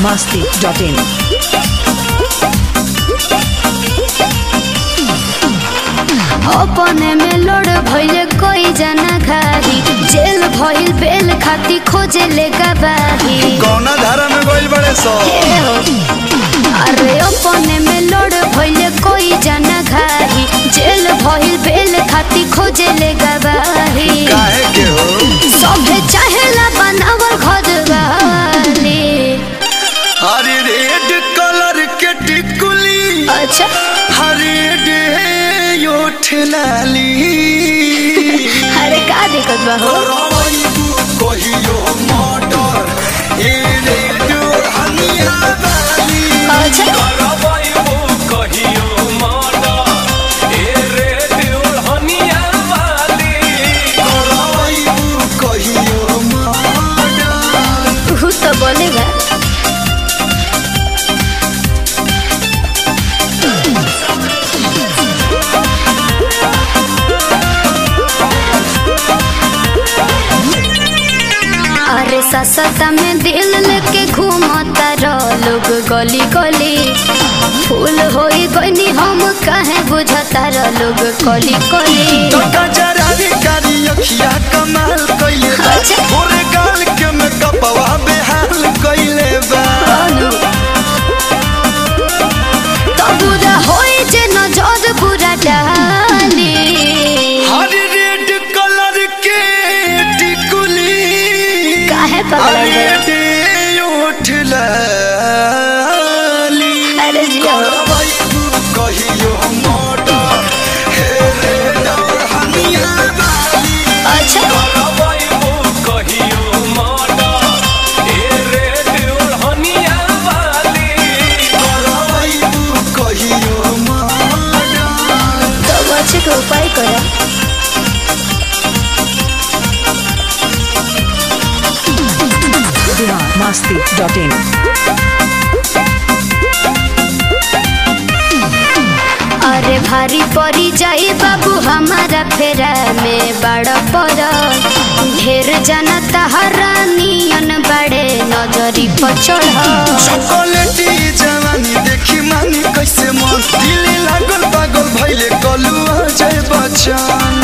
masti.in. अपने में load भइले कोई जना घारी जेल भइल बेल खाती खोजे ले गवाही कौना धारा में गइल बड़े सो ए हो। अरे अपने में लोड भइले कोई जना घारी जेल भइल बेल खाती खोजे ले गवाही काहे के हो सभे चाहेला बनावल घर वाली हरी रेड कलर के टिकुली अच्छा हरी डे ओठ लाली अरे का दिक्कत बा हो करवाई तू कहियो मर्डर ए रेड हनिया वाली अच्छा करवाई तू कहियो मर्डर तू तो बोलेगा अरे ससता में दिल लेके घूमता रह लोग गली गली फूल होई गईनी हम काहे बुझता रह लोग कली कली टका जरारी कारी अखिया कमाल कइले बा अच्छा। पूरे गाल के में कपवा बेहाल कइले बा तो बुरा होई जे नजर बुरा डाली हरी रेड कलर के टिकुली काहे पगला हरी गए डे ओठ लाली अरे जिया करवाई तू कहियो मर्डर हे रेड हनिया वाली अच्छा करवाई तू कहियो मर्डर तो बच्चे के उपाय करो Bihar masti.in. अरे भारी पड़ी जाई बाबू हमारा फेरा में बड़ पर ढेर जाना तहरा नियन बड़े नजरी पर चढ़ चॉकलेटी जवानी देखी मानी कैसे मन दिल लागल पागल भइले कलुआ जय बच्चन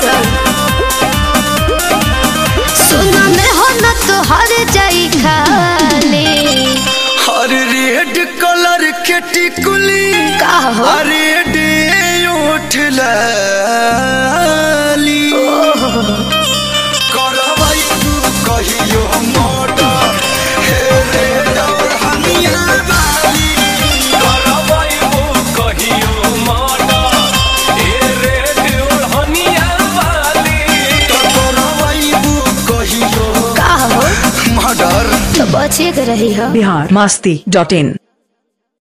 सुना में हो न तो हर जाई खाली हर रेड कलर के टिकुली का हो हरे डे ओठ लाली करवाई तू कहियो मर्डर हे रेड हनिया वाली तो करवाई तू कहियो का हो मर्डर तो बचे के रही हो Bihar masti.in.